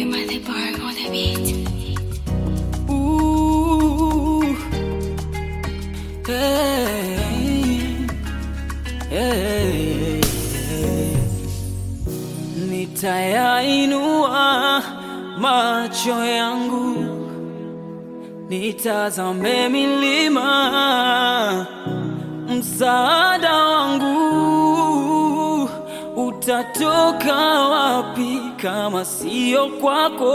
Mother Bar on the beat. Ooh, hey, hey, Nitayainua macho yangu nitazame milima, msaada wangu utatoka wapi kama sio kwako?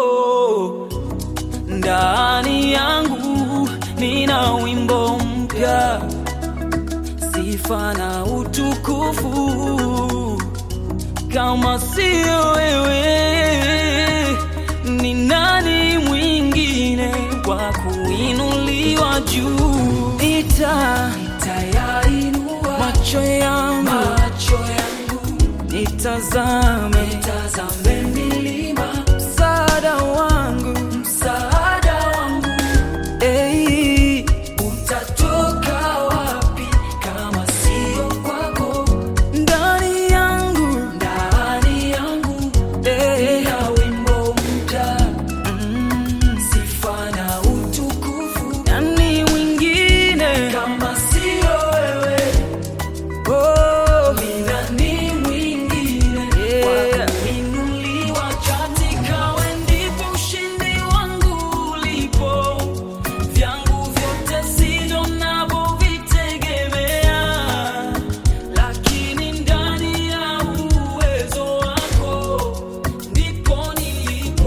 Ndani yangu nina wimbo mpya, sifa na utukufu. Kama sio wewe, ni nani mwingine wa kuinuliwa juu? Nita nitayainua macho yangu, macho yangu nitazame, nitazame milima, msaada wangu, msaada wangu, ei, utatoka wapi kama sio kwako? Ndani yangu, ndani yangu, ei, na wimbo mpya mm, sifa na utukufu, nani mwingine kama sio wewe? Oh, ni nani mwingine wa kuinuliwa katika wewe ndipo ushindi wangu ulipo. Vyangu vyote sivyo ninavyovitegemea, lakini ndani ya uwezo wako ndipo nilipo.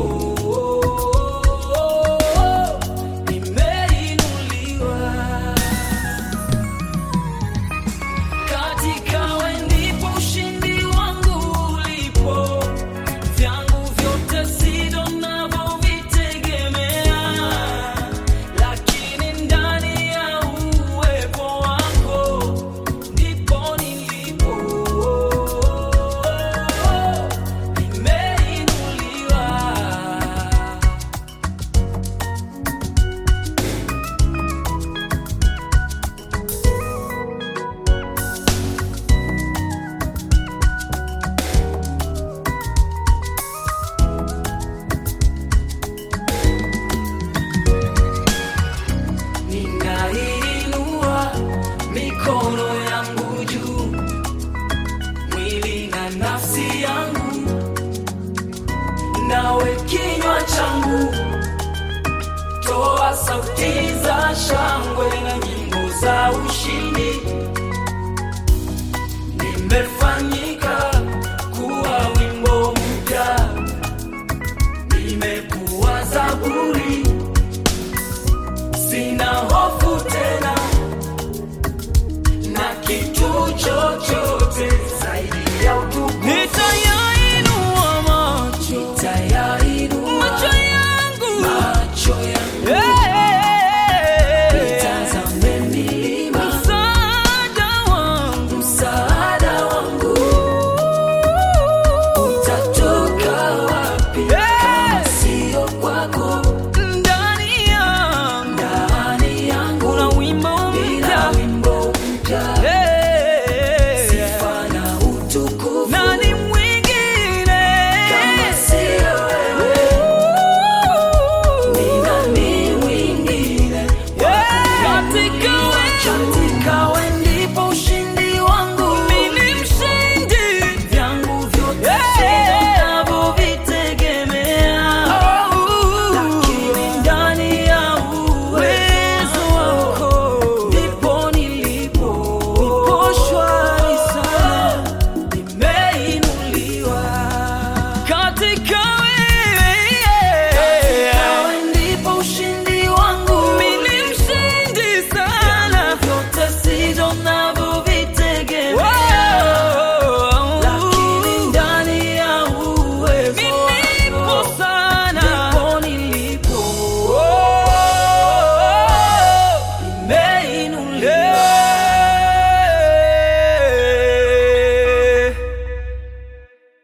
Nimeinuliwa katika wewe ndipo ushindi wangu ulipo. Vyangu vyote sivyo ninavyovitegemea, lakini ndani ya uwepo wako ndipo nilipo. Nimeinuliwa. Ninainua mikono yangu juu, mwili na nafsi yangu, nawe kinywa changu, toa sauti za shangwe na nyimbo za ushindi.